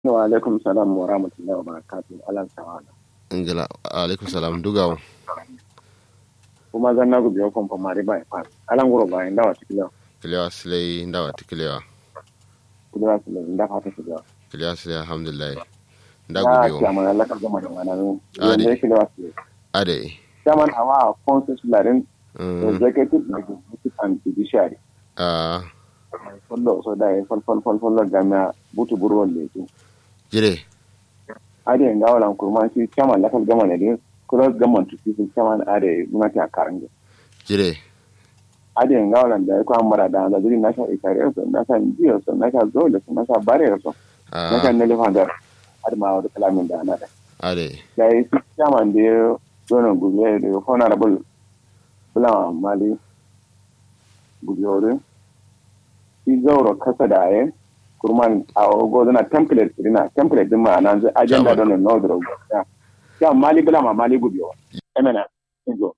wa alaikum salam wa rahmatullahi wa barakatuh alan sawana ingila alaikum salam dugawo kuma zan na gubi yakon famari ba fa alan guro ba inda wa tikilo kiliyawa silai ndawa ti kiliyawa kudura su inda fata su da kiliyawa silai alhamdulillah nda ya gubi ki o amana la ka gama da mana ne Ah, ne. ne shi da wasu ade chairman awa consul larin Mm, executive executive and judiciary ah, follow so da fol fol fol fol gamia butu burwon le tu jire ade nga wala kurman shi chairman la ka gama ne cross government to people chairman ade muna ta karanga jire ade nga wala da ko amara da da duri national ikare so national biyo so national zole so national bare so ah, national ne lefa har ma wani kalamin da ana da ade da yi su chairman da ya zonin gube da ya honorable bulan mali gubiyori shi zauro kasa da ya kurman a gozo na template rina template din ma'ana zai agenda don na odoro ya ya mali bulan ma mali gubiyo emena injo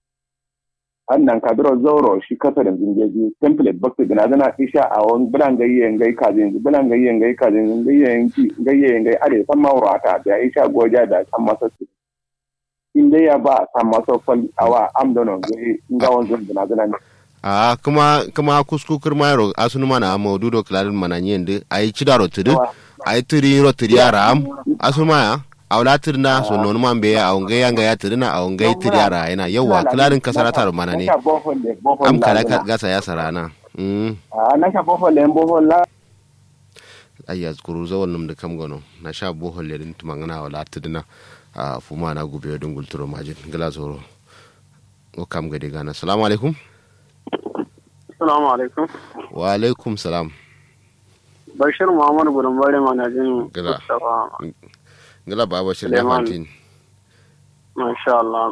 annan kadiro zauro shi kasa da zingeji template bakti gina zana isha a wani bulan gayye ngai kazin bulan gayye ngai kazin gayye ngai gayye ngai are san mawura ta da isha goja da san masa su in dai ya ba san masa fal awa am dono gai ngawon zun gina zana ne ah kuma kuma kusku kirma ro asunu mana maudu do klarin mana nyende ai chidaro tudu ai tiri ro tiri aram asunu maya awla tirna so non man be a onge yanga ya tirna a onge tiri ara ina yawa klarin kasarata ro mana ne Nasha bohol le bohol am la kala zana. ka- gasa ya sarana mm Ah, nasha bohol le bohol la ay yazkuru zawal num de kam gono na sha bohol le din tumangana wala tidina a fuma na gube don gulturo majin gala zoro o kam gade gana assalamu alaikum Assalamu alaikum. wa alaikum salam Bashir Muhammad Gudunbari Manajin Gida. Mustapha. gala baba shi da Suleiman. fantin Masha Allah.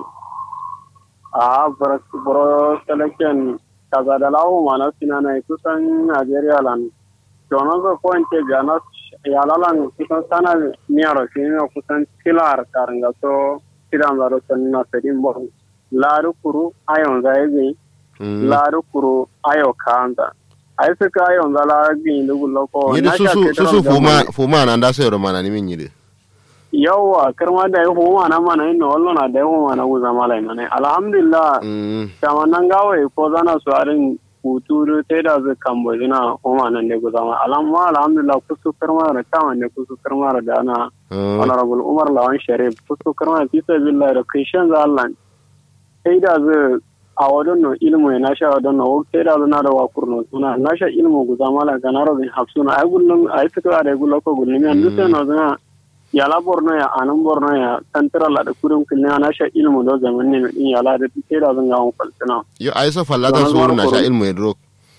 A buro selection kaza da lawo mana sinana kusan Najeriya lan. Dono zo ko inte gana yalalan kusan sana miyaro sinina kusan tilar karanga so tilan zaro sanina sedin bon. Laru kuru ayon zaibi. Mm. Laru kuru ayo kanta. Ai suka ayon zala gin dugu loko. yidi Nasha susu ketron susu fuma zamani. fuma na nda sayro mana ni min yidi yawwa kirma da ya huma na mana yin wallo na da ya huma na guza mala ina ne alhamdulillah mm kama nan gawaye ko zana su arin hutu sai da zai kambo zina huma nan ne guza mala alamma alhamdulillah kusu kirma da kama ne kusu kirma da ana mm honorable umar lawan sharif kusu kirma fi sabilillah da krishan za Allah sai da zai a wadon no ilmu ya nasha wadon no sai da zai na da wakur no suna nasha ilmu guza mala ga na robin hafsuna ai gullum ai fitowa da gullo ko gullum yan duk sai no zana yala borno ya anan borno ya tantara la da kudin kullum na sha ilmu do zaman ne din yala da sai da zan ga mun falsina yo ai so fallata Zaman suru na mara sha koro. ilmu yadro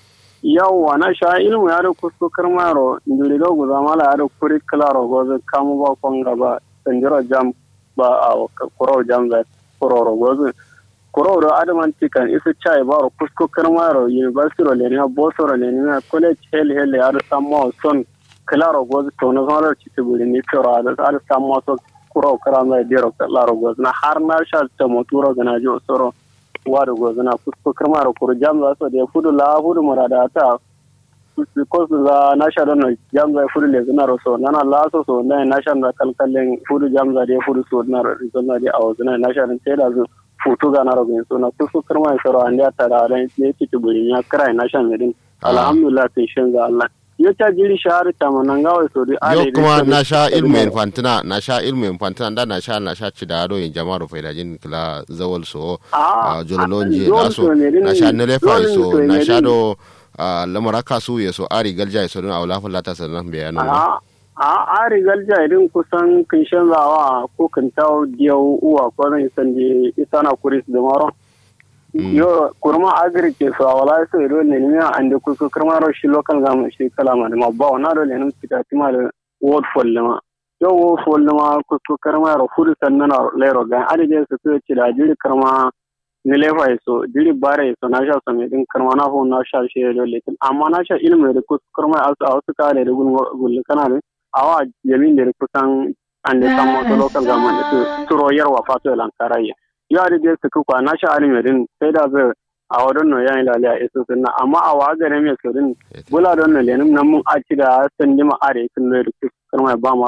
yawwa na sha ilmu ya da kusto karmaro nduri do guza mala ya da kuri klaro gozo kamu ba kon gaba sanjira jam ba a kuro jam da kuro gozo kuro do adaman tikan isu chai ba ro kusto karmaro university ro le ne boso ro le ne college hel hel ya da sammo son klaro gozo to no zara ci tiburi ni kiro da ar sammo so kuro karama dero klaro gozo na har na sha ta moturo gana jo soro wadu gozo na kusko karmaro kuro jam za so da fudu la fudu murada ta because za nasha don jam za fudu le zina so nana la so so na nasha da kalkallen fudu jam za de fudu so na rizon na de awo zina nasha den teda zu futu ga na robin so na kusko karmaro soro ande ta da ran ne ci tiburi ya krai nasha ne din Ah. alhamdulillah tin shin ga Allah yo ta jiri shahar ta manan gawa so di yo kuma na sha ilmu infantina na sha ilmu infantina da na sha na sha ci da ado in jama'ar faidajin kila zawal so Ah, a jololonje ah, da so dole ne din- na sha nelefa dole so ne na sha din- do a lamara kasu ya so ari galja ya so don a wula fulata sannan bayanan a a a rigar jairin kusan kin zawa ko kin tawo diyau uwa ko zan san di isana kuris da maro yo kurma agri ke so wala so ro ne ni ande kusu kurma ro shi local gam shi kala ma ma ba na ro ne nim kita tima da word fol ma yo wo fol ma kusu kurma ro fudu sannan le ro ga ade je su ko ci da jiri kurma ni le fa so jiri bare so na sha so me din kurma na ho na sha shi ro le amma na sha ilmi da kusu kurma asu asu ka le gun gun kana ne awa yamin da kusan ande samo to local government su turo yarwa fato lankaraya yo ade je su kwa na sha alimi din sai da zai a wadon no yayin laliya isu sunna amma a wa gare me su din bula don no lenin nan mun aci da sandi ma are sun ne kirma ba ma